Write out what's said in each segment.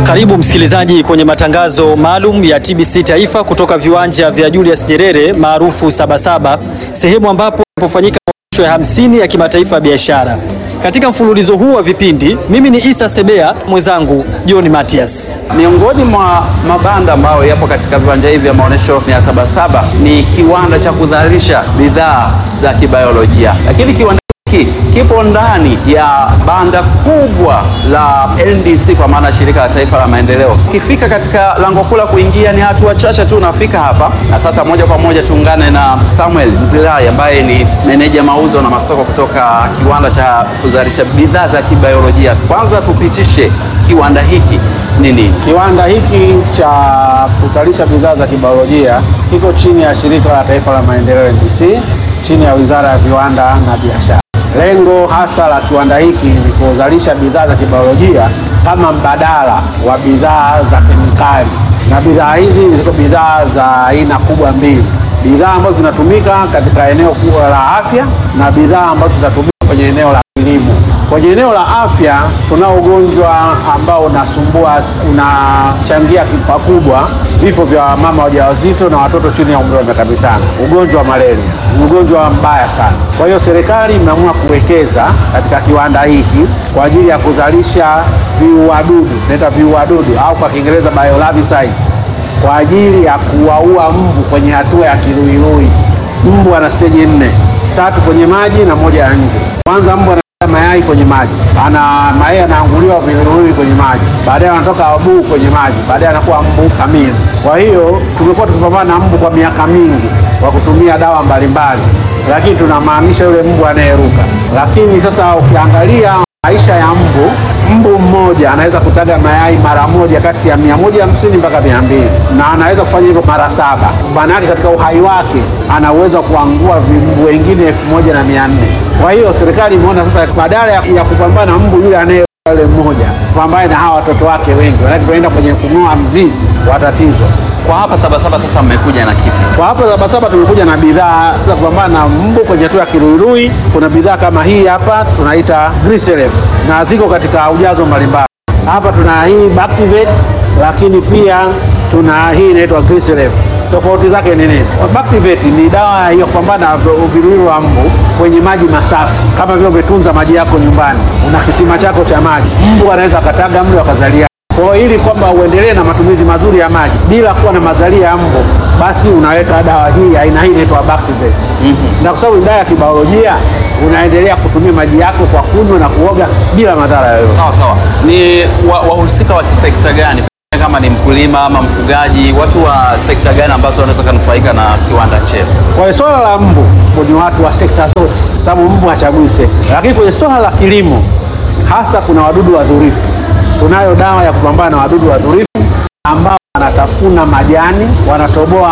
Karibu msikilizaji kwenye matangazo maalum ya TBC Taifa kutoka viwanja vya Julius Nyerere maarufu Sabasaba, sehemu ambapo inapofanyika maonyesho ya hamsini ya kimataifa ya biashara. Katika mfululizo huu wa vipindi, mimi ni Isa Sebea, mwenzangu John Matias. Miongoni mwa mabanda ambayo yapo katika viwanja hivi vya maonyesho ya Sabasaba ni kiwanda cha kudhalisha bidhaa za kibiolojia, lakini kiwanda hiki kipo ndani ya banda kubwa la NDC kwa maana shirika la taifa la maendeleo. Ukifika katika lango kuu la kuingia ni hatua chache tu unafika hapa, na sasa moja kwa moja tuungane na Samuel Mzilai ambaye ni meneja mauzo na masoko kutoka kiwanda cha kuzalisha bidhaa za kibiolojia. Kwanza tupitishe kiwanda hiki ni nini? Kiwanda hiki cha kuzalisha bidhaa za kibiolojia kiko chini ya shirika la taifa la maendeleo NDC, chini ya wizara ya viwanda na biashara. Lengo hasa la kiwanda hiki ni kuzalisha bidhaa za kibiolojia kama mbadala wa bidhaa za kemikali, na bidhaa hizi ziko bidhaa za aina kubwa mbili, bidhaa ambazo zinatumika katika eneo kubwa la afya na bidhaa ambazo zinatumika kwenye eneo la kilimo. Kwenye eneo la afya tunao ugonjwa ambao unasumbua, unachangia pakubwa vifo vya mama wajawazito na watoto chini ya umri wa miaka mitano. Ugonjwa wa malaria ni ugonjwa mbaya sana. Kwa hiyo serikali imeamua kuwekeza katika kiwanda hiki kwa ajili ya kuzalisha viuadudu, tunaita viuadudu au kwa Kiingereza biolabicides, kwa ajili ya kuwaua mbu kwenye hatua ya kiruirui. Mbu ana steji nne, tatu kwenye maji na moja ya nje. Kwanza mbu ana mayai kwenye maji, ana mayai anaanguliwa viluwiluwi kwenye maji, baadaye anatoka abuu kwenye maji, baadaye anakuwa mbu kamili. Kwa hiyo tumekuwa tukipambana na mbu kwa miaka mingi kwa kutumia dawa mbalimbali, lakini tunamaanisha yule mbu anayeruka. Lakini sasa ukiangalia maisha ya mbu, mbu mmoja anaweza kutaga mayai mara moja kati ya mia moja hamsini mpaka mia mbili na anaweza kufanya hivyo mara saba. Maana yake katika uhai wake ana uwezo wa kuangua vimbu wengine elfu moja na mia nne. Kwa hiyo serikali imeona sasa badala ya, ya kupambana na mbu yule anaye yule mmoja, pambane na hawa watoto wake wengi, maanake tunaenda kwenye kung'oa mzizi wa tatizo. Kwa hapa Sabasaba sasa mmekuja na kipi? Kwa hapa Sabasaba tumekuja na bidhaa za kupambana na mbu kwenye hatua ya kiruirui. Kuna bidhaa kama hii hapa tunaita Griselef na ziko katika ujazo mbalimbali. Hapa tuna hii Bactivate, lakini pia tuna hii inaitwa Griselef. Tofauti zake ni nini? Bactivate ni dawa ya kupambana na viruiru wa mbu kwenye maji masafi, kama vile umetunza maji yako nyumbani, una kisima chako cha maji, mbu anaweza akataga mle wakazalia kwa hiyo ili kwamba uendelee na matumizi mazuri ya maji bila kuwa na mazalia ya mbu, basi unaweka dawa hii aina hii inaitwa Bactivate. mm -hmm. Na kwa sababu ni dawa ya kibiolojia, unaendelea kutumia maji yako kwa kunywa na kuoga bila madhara yoyote. Sawa sawa. Ni wahusika wa, wa kisekta gani kama ni mkulima ama mfugaji, watu wa sekta gani ambazo wanaweza kunufaika na kiwanda chetu? Kwa swala la mbu ni watu wa sekta zote, sababu mbu hachagui sekta, lakini kwenye swala la kilimo hasa kuna wadudu wadhurifu tunayo dawa ya kupambana na wadudu wadhurifu ambao wanatafuna majani, wanatoboa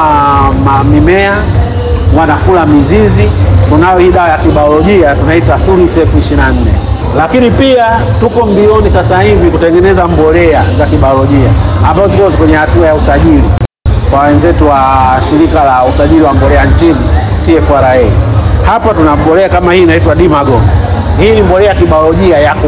mimea, wanakula mizizi. Tunayo hii dawa ya kibiolojia tunaita Thurisef 24. Lakini pia tuko mbioni sasa hivi kutengeneza mbolea za kibiolojia ambazo ziko kwenye hatua ya usajili kwa wenzetu wa shirika la usajili wa mbolea nchini TFRA. Hapa tuna mbolea kama hii inaitwa Dimagon. Hii ni mbolea ya kibiolojia ya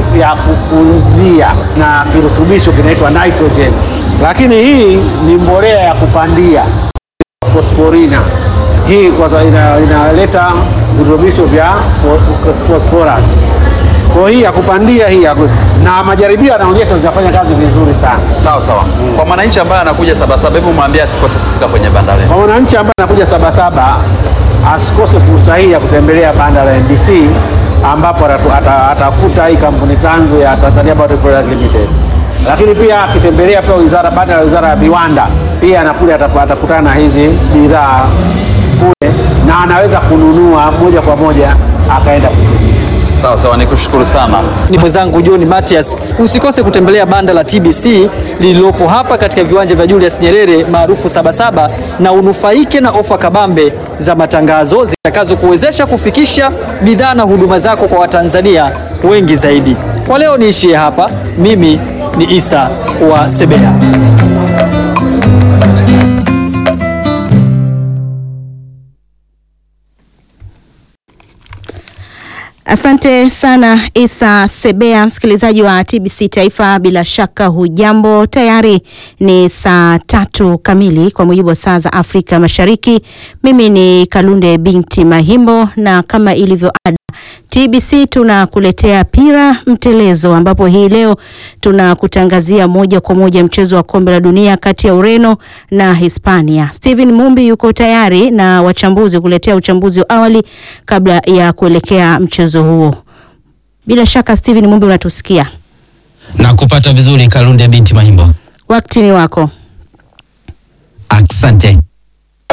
kukuzia na kirutubisho kinaitwa nitrogen, lakini hii ni mbolea ya kupandia fosforina. Hii kwanza ina, inaleta virutubisho vya phosphorus. Kwa hii ya kupandia hii ya, na majaribio yanaonyesha zinafanya kazi vizuri sana. Sawa sawa. Mm. Kwa mwananchi ambaye anakuja Sabasaba, hebu mwambie asikose kufika kwenye banda letu. Kwa mwananchi ambaye anakuja Sabasaba asikose fursa hii ya kutembelea banda la NDC ambapo atakuta hii kampuni tanzu ya Tanzania Bioproduct Limited, lakini pia akitembelea pia wizara banda la wizara ya viwanda pia anakuja atakutana na hizi bidhaa kule na anaweza kununua moja kwa moja akaenda kutumia. Sawa sawa, nikushukuru sana. Ni mwenzangu John Matias. Usikose kutembelea banda la TBC lililopo hapa katika viwanja vya Julius Nyerere maarufu Sabasaba, na unufaike na ofa kabambe za matangazo zitakazokuwezesha kufikisha bidhaa na huduma zako kwa Watanzania wengi zaidi. Kwa leo niishie hapa. Mimi ni Isa wa Sebea. Asante sana Isa Sebea, msikilizaji wa TBC Taifa, bila shaka hujambo. Tayari ni saa tatu kamili kwa mujibu wa saa za Afrika Mashariki. Mimi ni Kalunde binti Mahimbo, na kama ilivyo ada TBC tunakuletea pira mtelezo, ambapo hii leo tunakutangazia moja kwa moja mchezo wa kombe la dunia kati ya Ureno na Hispania. Steven Mumbi yuko tayari na wachambuzi kuletea uchambuzi wa awali kabla ya kuelekea mchezo huo. Bila shaka Steven Mumbi unatusikia? na kupata vizuri Kalunde binti Mahimbo. Wakati ni wako. Asante.